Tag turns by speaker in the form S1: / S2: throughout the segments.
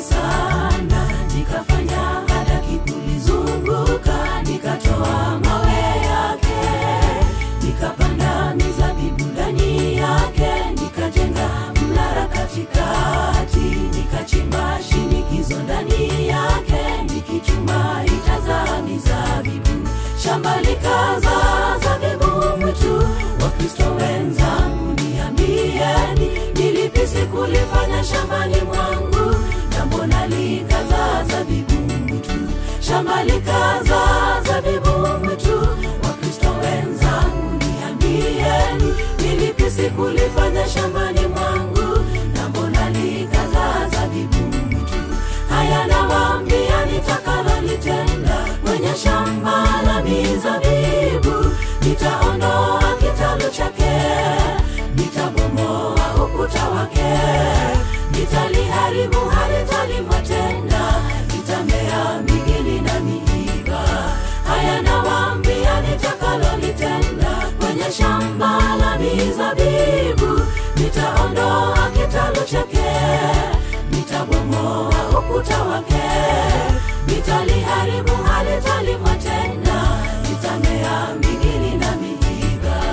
S1: sana nikafanya hadaki kulizunguka nikatoa mawe yake nikapanda mizabibu ndani yake nikajenga mnara katikati nikachimba shinikizo ndani yake nikichuma itaza mizabibu shamba likaza zabibu mwitu wakristo wenzangu niambieni nilipisi kulifanya shambani mwangu na mbona likaza zabibu mwitu shamba likaza zabibu mwitu wakristo wenzangu niambieni nilipisi kulifanya shambani mwangu na mbona likaza zabibu mwitu haya nawaambia nitakalolitenda kwenye shamba la mizabibu nitaondoa kitalu chake nitabomoa ukuta wake nitaliharibu halitalimwa tena nitamea migili na miiba haya nawaambia nitakalolitenda kwenye shamba la mizabibu nitaondoa kitalu chake nitabomoa ukuta wake nitaliharibu halitalimwa tena nitamea migili na miiba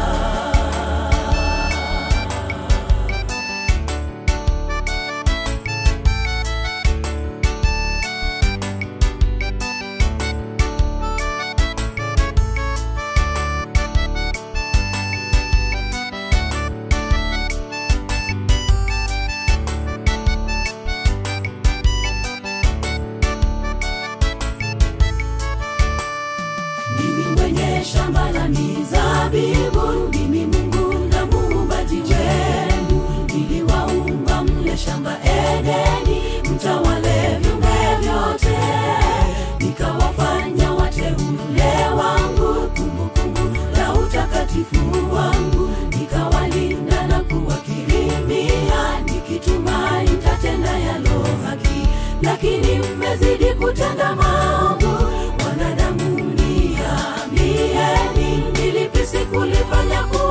S1: mimi mwenye shamba la mizabibu mimi mungu na muumbaji wenu niliwaumba mle shamba edeni mtawale viumbe vyote nikawafanya wateule wangu kumbukumbu la utakatifu wangu nikawalinda na kuwakirimia nikituma nitatenda yalo haki lakini mmezidi kutenda maovu wanadamu niambieni nilipisi kulifanya kuwa